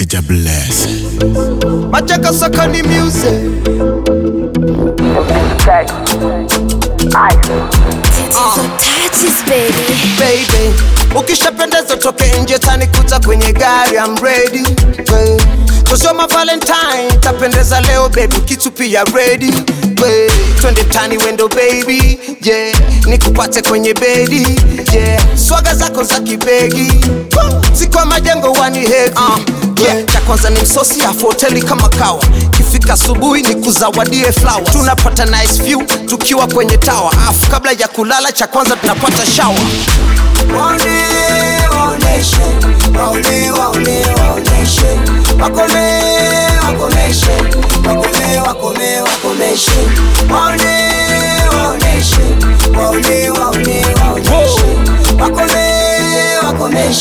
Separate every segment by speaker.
Speaker 1: Jah bless.
Speaker 2: Machaka Sakani music.
Speaker 3: Tatizo touches baby.
Speaker 2: baby ukishapendeza toke nje tanikuta kwenye gari I'm ready hey. Cause my valentine tapendeza leo baby kitu pia ready hey. twende tani wendo baby yeah. nikupate kwenye bedi yeah. swaga zako za kibegi sikwa majengo wani heavy uh. Yeah, cha kwanza ni msosi afu hoteli kama kawa kifika asubuhi ni kuzawadie flower tunapata nice view tukiwa kwenye tawa afu kabla ya kulala cha kwanza tunapata shower Waone, waoneshe, waone, waone, waoneshe. Wakome, wakomeshe, wakome, wakome, wakomeshe. Waone, waoneshe, waone, waone, waoneshe. Wakome, wakomeshe.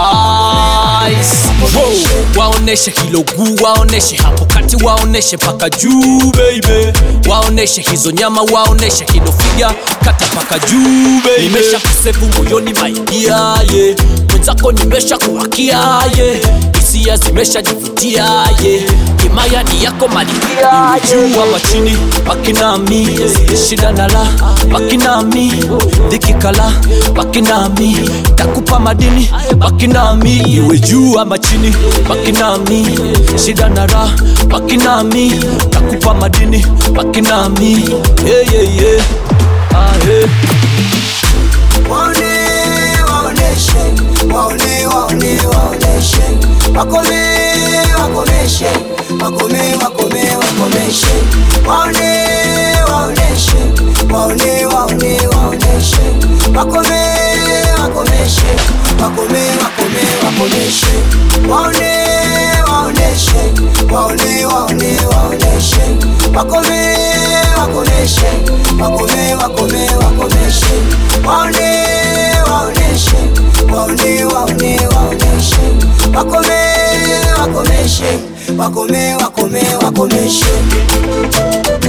Speaker 4: Ice. Wow. Waoneshe hilo guu, waoneshe hapo kati, waoneshe mpaka juu baby, waoneshe hizo nyama, waoneshe hilo figa, kata mpaka juu baby. Nimesha kusevu moyoni maidia yeah. mwenzako nimesha kuwakia yeah. hisia zimeshajivutia yeah. himaya ni yako malikia iwe juu ama chini, baki nami shida na la, baki nami dhiki kala, baki nami takupa madini, baki nami iwe juu ama chini, baki nami shida na raha, baki nami takupa madini, baki nami yeah, yeah, yeah. Ah, yeah.
Speaker 2: Waone, waoneshe, waone, waone, waoneshe. Wakome, wakomeshe, wakome, wakome, wakomeshe. Waone, waoneshe, waone, waone, waoneshe. Wakome, wakomeshe, wakome, wakome, wakomeshe. Waone, waoneshe, waone, waone, waoneshe. Wakome, wakomeshe, wakome, wakome, wakomeshe. Waone, waoneshe, waone, waone, waoneshe. Wakome, wakomeshe, wakome, wakome, wakomeshe.